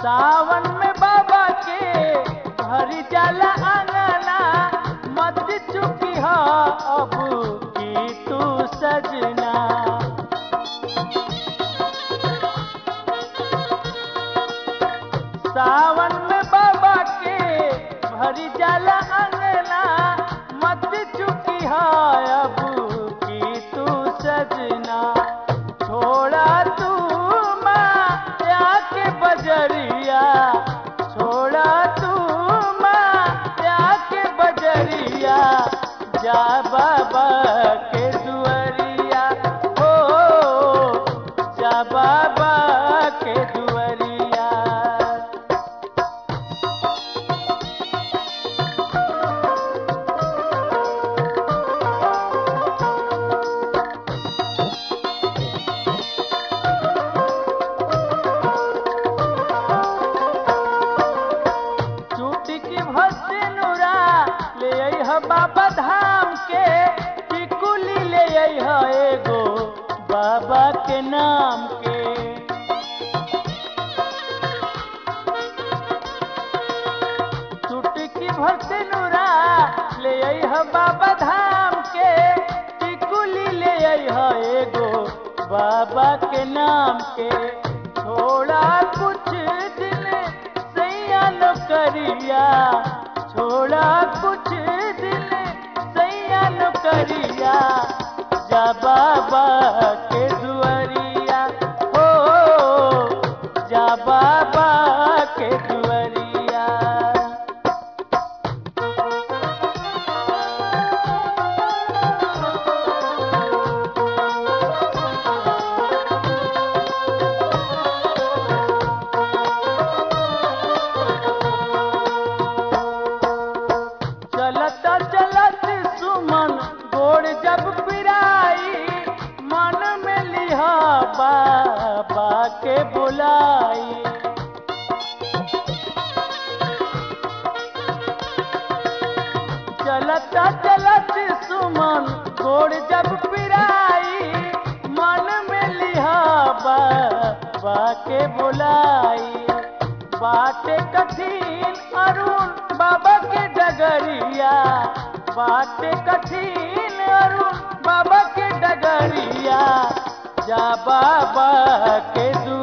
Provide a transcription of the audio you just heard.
सावन में बाबा के भरी जाला अंगना मत चुकी हा अब की तू सजना सावन में बाबा के भरी जाला अंगना मत चुकी है अब की तू सजना छोड़ा तू माया के बजरिया छोड़ा तू माया के बजरिया जा बाबा के दुआरिया ओ जा बाबा के दुआरिया चुटकी भसे नुरा ले अइह बाबा धाम के टिकुली ले अइह एगो बाबा के नाम के चुटकी भसे नुरा ले अइह बाबा धाम के टिकुली ले अइह एगो बाबा के नाम के थोड़ा कुछ दिन सैया नौकरिया छोड़ा कुछ दिन सैया नौकरिया जा बाबा के दुआरिया हो जा बाबा के दुआरिया चलत चलत सुमन गोड़ जब पिराई मन में लिहा बाबा के बुलाई चलत चलत सुमन गोड़ जब पिराई मन में लिहा बाबा के बुलाई बाटे कठिन अरुण बाबा के डगरिया बाटे कठिन अरुण बाबा के डगरिया जा बाबा के दु